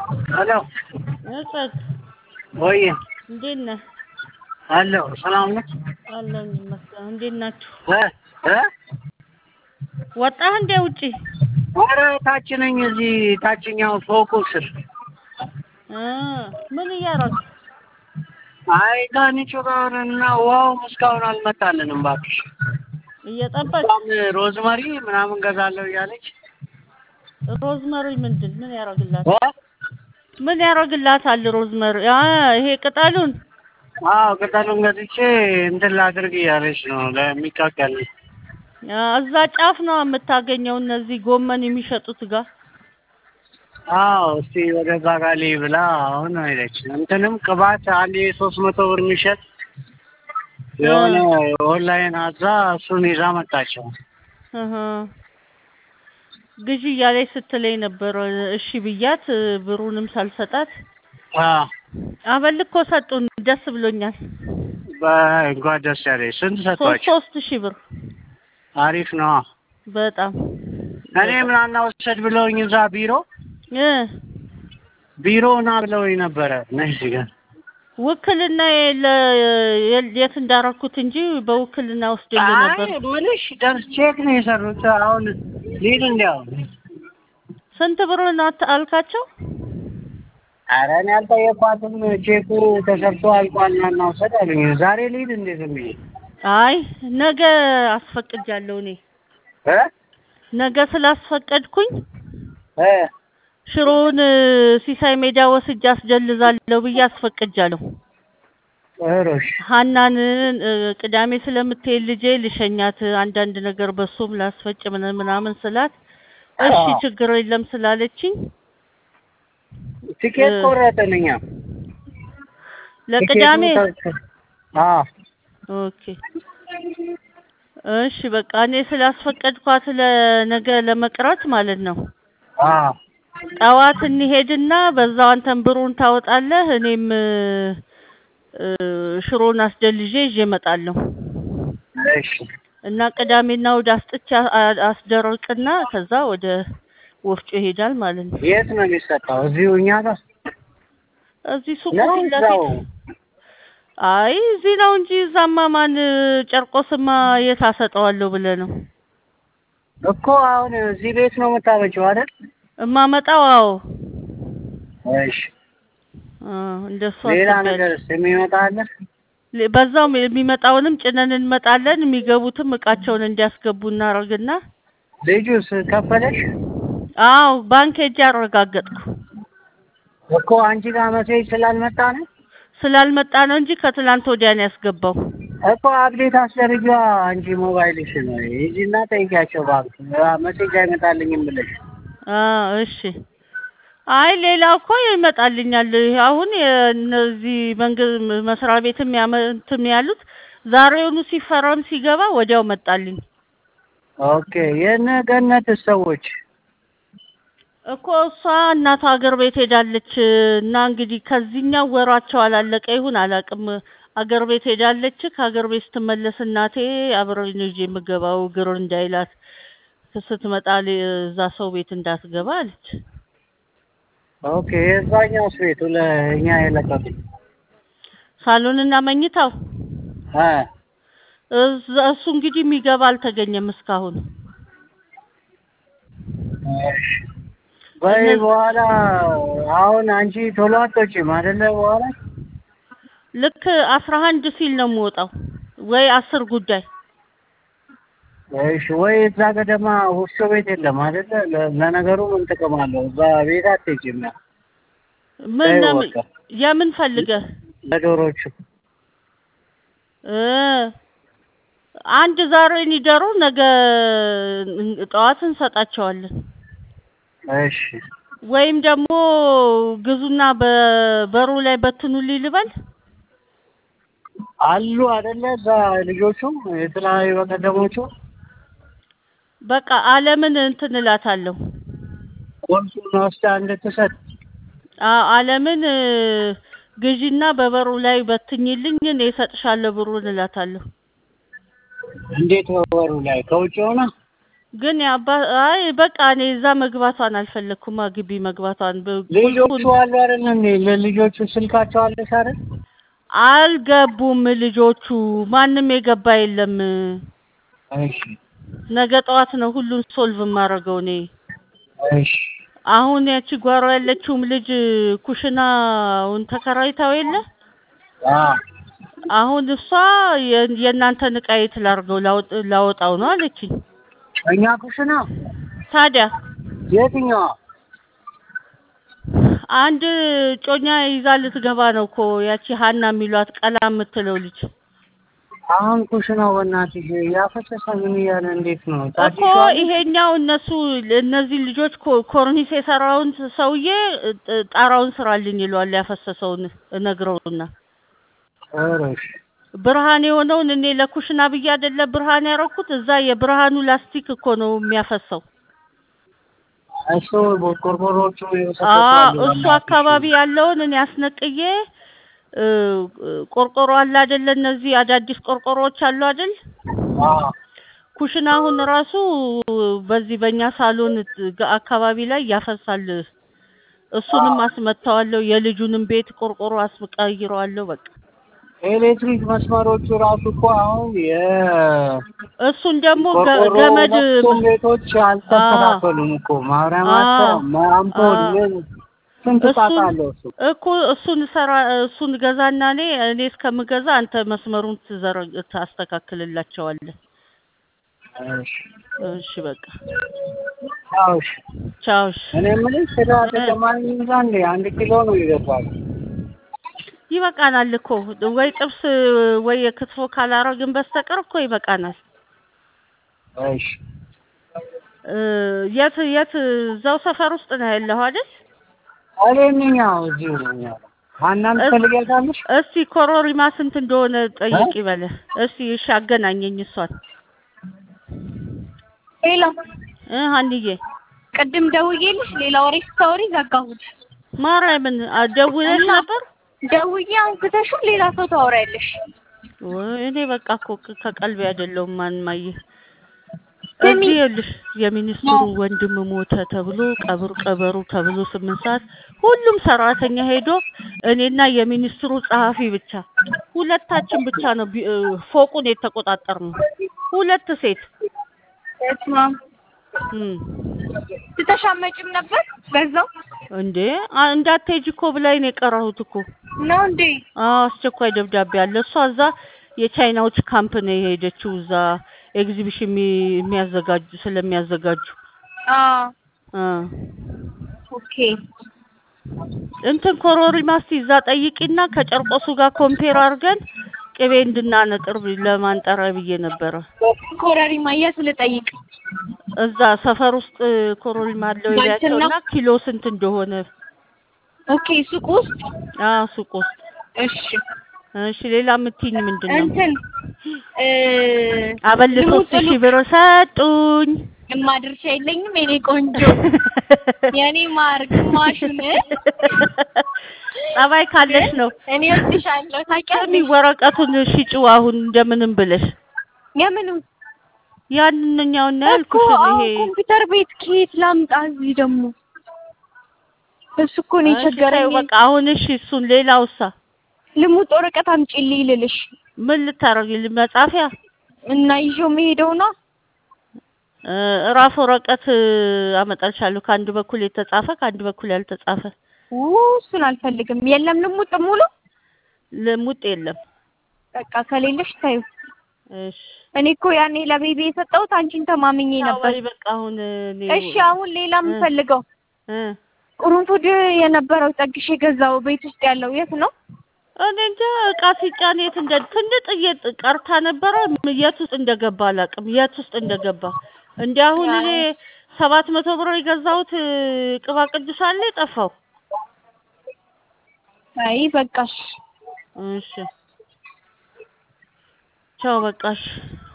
ሄሎ እጸት ወይ እንዴት ነህ? አለሁ። ሰላም ነው? አለሁኝ ይመስገን። እንዴት ናችሁ? እ እ ወጣህ እንዴ ውጪ? ኧረ ታች ነኝ፣ እዚህ ታችኛው ፎቁ ስር። እ ምን እያደረግህ? አይ ከንቹ ጋር እና ውሃውም እስካሁን አልመጣልንም። እባክሽ እየጠበቅህ? በጣም ሮዝመሪ ምናምን ገዛለሁ እያለች ሮዝመሪ ምንድን ምን ያደርግላት? እ ምን ያደርግላታል ሮዝመሪ? አ ይሄ ቅጠሉን አዎ ቅጠሉን ገዝቼ እንትን ላድርግ እያለች ነው ለሚቃቀል አ፣ እዛ ጫፍ ነው የምታገኘው እነዚህ ጎመን የሚሸጡት ጋር አዎ እስቲ ወደ ዛጋሌ ብላ አሁን ሄደች። እንትንም ቅባት አንድ ሶስት መቶ ብር የሚሸጥ የሆነ ኦንላይን አዛ እሱን ይዛ መጣቸው። እህ ግዢ እያለች ስትለኝ ነበር። እሺ ብያት ብሩንም ሳልሰጣት አዎ አበል እኮ ሰጡን። ደስ ብሎኛል። በእንኳን ደስ ያለሽ። ስንት ሶስት ሰጥቷቸው? ሶስት ሺህ ብር አሪፍ ነው። በጣም እኔ ምናና ወሰድ ብለውኝ እዛ ቢሮ እ ቢሮ ና ብለውኝ ነበረ። ነይ እዚህ ጋር ውክልና የለ- የት እንዳረኩት እንጂ በውክልና ወስደልኝ ነበር። አይ ምልሽ ደርስ ቼክ ነው የሰሩት። አሁን ሊድ እንዲያው ስንት ብር ናት አልካቸው? ኧረ እኔ አልጠየኳትም። ቼኩ ተሰርቶ አልቋል ና እናውሰድ አሉኝ። ዛሬ ሊድ እንዴ ዝም ብዬ አይ ነገ አስፈቅጃለሁ እኔ እ ነገ ስላስፈቀድኩኝ እ ሽሮውን ሲሳይ ሜዳ ወስጄ አስደልዛለሁ ብዬ አስፈቅጃለሁ። ጥሩሽ ሀናን እ፣ ቅዳሜ ስለምትሄድ ልጄ ልሸኛት አንዳንድ ነገር በሱም ላስፈጭ ምን- ምናምን ስላት እሺ አዎ። ችግር የለም ስላለችኝ ቲኬት እ፣ ቆረጥን እኛ ለቅዳሜ ቲኬቱን ተ- አዎ ኦኬ እሺ በቃ እኔ ስላስፈቀድኳት ለነገ ለመቅረት ማለት ነው። አዎ ጠዋት እንሄድና በዛው አንተን ብሩን ታወጣለህ፣ እኔም እ፣ እ፣ ሽሮን አስደልዤ ይዤ እመጣለሁ እሺ እና ቅዳሜና እሑድ አስጥቼ አ- አስደርቅና ከዛ ወደ ወፍጮ ይሄዳል ማለት ነው። የት ነው የሚሰጠው? እዚሁ እኛ ጋር እዚህ ሱቁ ነው ፊት እዛው? ለፊት አይ እዚህ ነው እንጂ እዛማ ማን ጨርቆስማ የት አሰጠዋለሁ ብለህ ነው እኮ አሁን እዚህ ቤት ነው የምታበጪው አይደል? እማመጣው? አዎ እሺ አ፣ እንደሱ ሌላ አስቤያለሁ። ነገር የሚመጣ አለ? ሌ- በዛውም የሚመጣውንም ጭነን እንመጣለን። የሚገቡትም እቃቸውን እንዲያስገቡ እናደርግና ልጁስ ከፈለሽ? አዎ ባንክ ሄጄ አረጋገጥኩ። እኮ አንቺ ጋር መሴጅ ስላልመጣ ነው ስላልመጣ ነው እንጂ ከትላንት ወዲያ ነው ያስገባው። እኮ አፕዴት አስደርጊ አንቺ ሞባይልሽ ነው ይዚና ጠይቂያቸው ባንክ መሴጅ አይመጣልኝም ብለሽ አ እሺ። አይ ሌላው እኮ ይመጣልኛል። ይሄ አሁን የእነዚህ መንግስት መስሪያ ቤትም ያመንትም ያሉት ዛሬውኑ ሲፈረም ሲገባ ወዲያው መጣልኝ ኦኬ የነ ገነት ሰዎች እኮ እሷ እናቷ ሀገር ቤት ሄዳለች እና እንግዲህ ከዚህኛው ወሯቸው አላለቀ ይሁን አላውቅም። አገር ቤት ሄዳለች። ከሀገር ቤት ስትመለስ እናቴ አብረኝ ነው ይዤ የምገባው ግር እንዳይላት ስትመጣ ሌ- እዛ ሰው ቤት እንዳትገባ አለች። ኦኬ የዛኛውስ ቤቱ ለእኛ የለቀቁት ሳሎንና መኝታው እ እዛ- እሱ እንግዲህ የሚገባ አልተገኘም እስካሁን። እሺ በይ እነዚህ- በኋላ አሁን አንቺ ቶሎ አትወጪም አይደለ? በኋላ ልክ አስራ አንድ ሲል ነው የምወጣው ወይ አስር ጉዳይ እሺ ወይ እዛ ገደማ ወፍጮ ቤት የለም አይደለ? ለ- ለነገሩ ምን ጥቅም አለው? እዛ ቤት አትሄጂም። ያ ምን ተይው ነው በቃ። የምን ፈልገህ ለዶሮቹ እ አንድ ዛሬ ይደሩ ነገ ጠዋት እንሰጣቸዋለን። እሺ ወይም ደግሞ ግዙና በበሩ ላይ በትኑልኝ ልበል። አሉ አይደለ? እዛ ልጆቹ የተለያዩ በቀደሞቹ በቃ አለምን እንትን እላታለሁ። ቆርሱን ወስዳ እንድትሰጥ አ- አለምን እ፣ ግዢና በበሩ ላይ በትኝልኝ እኔ እሰጥሻለሁ ብሩን እላታለሁ። እንዴት ወሩ ላይ ከውጭ ሆነ ግን የአባ አይ በቃ እኔ እዛ መግባቷን አልፈለግኩማ ግቢ መግባቷን በ- ልጆቹ ቁልፉን አሉ አይደል እንዴ? ለልጆቹ ስልካቸው አለሽ አይደል? አልገቡም ልጆቹ ማንም የገባ የለም እሺ ነገ ጠዋት ነው ሁሉን ሶልቭ የማደርገው እኔ እሺ አሁን ያቺ ጓሮ ያለችውም ልጅ ኩሽናውን ተከራይታው የለ አ አሁን እሷ የ- የእናንተን ዕቃ የት ላድርገው ላውጥ- ላወጣው ነው አለችኝ እኛ ኩሽና ታዲያ የትኛዋ? አንድ ጮኛ ይዛ ልትገባ ነው እኮ ያቺ ሀና የሚሏት ቀላ የምትለው ልጅ አሁን ኩሽናው በእናትሽ ያፈሰሰ ምን እያለ እንዴት ነው? እኮ ታድሿል? ይሄኛው እነሱ እነዚህ ልጆች ኮ- ኮርኒስ የሰራውን ሰውዬ ጥ- ጣራውን ስራልኝ ይለዋል ያፈሰሰውን እነግረውና ኧረ እሺ ብርሃን የሆነውን እኔ ለኩሽና ብዬ አይደለ ብርሃን ያረኩት እዛ የብርሃኑ ላስቲክ እኮ ነው የሚያፈሰው እሱ ቆርቆሮቹ አ የሰጠቷሉ እሱ አካባቢ ያለውን እኔ አስነቅዬ እ፣ ቆርቆሮ አለ አይደለ እነዚህ አዳዲስ ቆርቆሮዎች አሉ አይደል ኩሽና አሁን ራሱ በዚህ በእኛ ሳሎን ግ- አካባቢ ላይ ያፈሳል እሱንም አስመታዋለሁ የልጁንም ቤት ቆርቆሮ አስቀይረዋለሁ በቃ ኤሌክትሪክ መስመሮቹ ራሱ እኮ አሁን እሱን ደግሞ ገ- የቆርቆሮ ገመድ ሁለቱም ቤቶች አልተስተካከሉም እኮ ማብሪያማቸው አምፖል ምን ስንት ጣጣ እሱን አለው እሱ እኮ እሱን ሰራ እሱን ገዛና እኔ እኔ እስከምገዛ አንተ መስመሩን ትዘረግ ታስተካክልላቸዋለህ እሺ እሺ በቃ አዎ እሺ ቻው እሺ እኔ የምልሽ ስጋ ተጨማሪ ይዛ እንዴ አንድ ኪሎ ነው ይገባል ይበቃናል እኮ ወይ ጥብስ ወይ የክትፎ ካላረግን በስተቀር እኮ ይበቃናል እሺ እ፣ የት የት እዛው ሰፈር ውስጥ ነው ያለኸው አይደል እኔኛው እዚሁ ነኝ ያለው ሀናን እስ- ትፈልጊያታለሽ እስቲ ኮሮሪማ ስንት እንደሆነ ጠይቂ በለ እስቲ እሺ አገናኘኝ እሷን ሄሎ እ ሀንዬ ቅድም ደውዬልሽ ሌላ ወሬ ስታወሪ ዘጋሁት። ማርያምን አ- ደውለሽ እና- ነበር ደውዬ አንስተሽው ሌላ ሰው ታወሪያለሽ። ወይ እኔ በቃ እኮ ከ- ከቀልቤ አይደለሁም ማንማየ ስሚ። እዚህ ይኸውልሽ የሚኒስትሩ ወንድም ሞተ ተብሎ ቀብር ቀበሩ ተብሎ ስምንት ሰዓት ሁሉም ሰራተኛ ሄዶ እኔና የሚኒስትሩ ጸሐፊ ብቻ ሁለታችን ብቻ ነው ቢ- እ፣ ፎቁን የተቆጣጠርነው ሁለት ሴት በስመ አብ። እም። ትተሻመጭም ነበር በዛው እንዴ አ- እንዳትሄጂ እኮ ብላኝ ነው የቀረሁት እኮ ነው እንዴ? አዎ አስቸኳይ ደብዳቤ አለ እሷ እዛ የቻይናዎች ካምፕ ነው የሄደችው እዛ ኤግዚቢሽን የሚ- የሚያዘጋጁ ስለሚያዘጋጁ አዎ አ ኦኬ። እንትን ኮሮሪማ እስቲ እዛ ጠይቂና ከጨርቆሱ ጋር ኮምፔር አድርገን ቅቤ እንድናነጥር ብ- ለማንጠሪያ ብዬ ነበረ። ኮረሪማ የት ልጠይቅ? እዛ ሰፈር ውስጥ ኮሮሪማ አለው ባልትና- ይላቸውና ኪሎ ስንት እንደሆነ ኦኬ ሱቅ ውስጥ አ ሱቅ ውስጥ። እሺ። እሺ ሌላ የምትይኝ ምንድን ነው? እንትን እ አበል ሶስት ሺህ ብር ሰጡኝ። የማድርሻ የለኝም የኔ ቆንጆ የኔ ማር ግማሹን ጸባይ ካለሽ ነው። እኔ ወድሻለሁ ስሚ ታውቂያለሽ። ወረቀቱን ሽጪው አሁን እንደምንም ብለሽ የምኑ ያንኛውን እኮ ያልኩሽን አሁን ይሄ ኮምፒውተር ቤት ከየት ላምጣ? እዚህ ደግሞ እሱ እኮ ነው እሺ ተይው የቸገረኝ። በቃ አሁን እሺ እሱን ሌላውሳ ልሙጥ ወረቀት አምጪልኝ ልልሽ ምን ልታረጊልኝ መጻፊያ እና ይዤው መሄደው ነው። እ፣ እራፍ ወረቀት አመጣልሻለሁ ከአንድ በኩል የተጻፈ ከአንድ በኩል ያልተጻፈ ው እሱን አልፈልግም። የለም ልሙጥ ሙሉ ልሙጥ የለም በቃ ከሌለሽ ታዩ። እሺ እኔ እኮ ያኔ ለቤቢ የሰጠሁት አንቺን ተማምኜ ነበር። አይ በቃ አሁን እኔ እሺ አሁን ሌላ የምፈልገው እ፣ ቁርንፉድ የነበረው ጠግሽ የገዛው ቤት ውስጥ ያለው የት ነው? እኔ እንጃ እቃ ሲጫን የት እንደ ትንጥዬ ቀርታ ነበረ የት ውስጥ እንደገባ አላውቅም የት ውስጥ እንደገባ እንዲ አሁን እኔ ሰባት መቶ ብር የገዛሁት እ፣ ቅባ ቅዱስ አለ የጠፋው አይ በቃሽ። እሺ ቻው በቃሽ